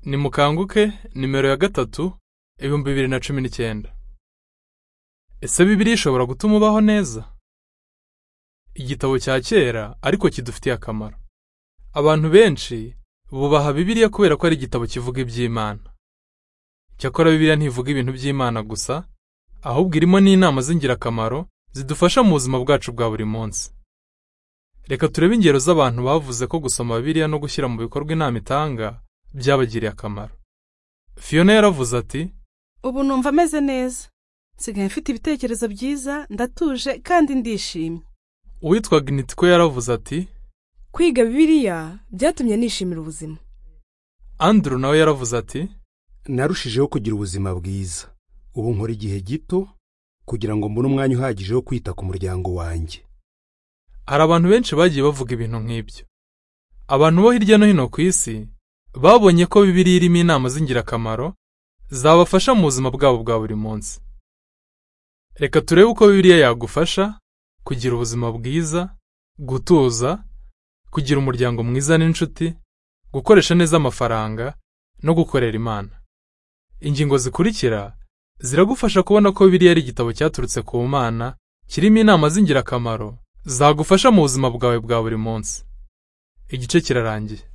nimukanguke nimero ya gatatu ibihumbi bibiri na cumi n'icyenda ese bibiliya ishobora gutuma ubaho neza igitabo cya kera ariko kidufitiye akamaro abantu benshi bubaha bibiliya kubera ko ari igitabo kivuga iby'imana cyakora bibiliya ntivuga ibintu by'imana gusa ahubwo irimo n'inama z'ingirakamaro zidufasha mu buzima bwacu bwa buri munsi reka turebe ingero z'abantu bavuze ko gusoma bibiliya no gushyira mu bikorwa inama itanga byabagiriye akamaro fiona yaravuze ati ubu numva ameze neza nsigaye mfite ibitekerezo byiza ndatuje kandi ndishimye uwitwa ginitiko yaravuze ati Kwiga Bibiliya byatumye nishimira ubuzima. andrew nawe yaravuze ati narushijeho kugira ubuzima bwiza ubu nkora igihe gito kugira ngo mbone umwanya uhagije wo kwita ku muryango wanjye hari abantu benshi bagiye bavuga ibintu nk'ibyo abantu bo hirya no hino ku isi babonye ko bibiliya irimo inama z'ingirakamaro zabafasha mu buzima bwabo bwa buri munsi reka turebe uko bibiliya yagufasha kugira ubuzima bwiza gutuza kugira umuryango mwiza n'inshuti gukoresha neza amafaranga no gukorera imana ingingo zikurikira ziragufasha kubona ko bibiliya ari igitabo cyaturutse ku mana kirimo inama z'ingirakamaro zagufasha mu buzima bwawe bwa buri munsi igice kirarangiye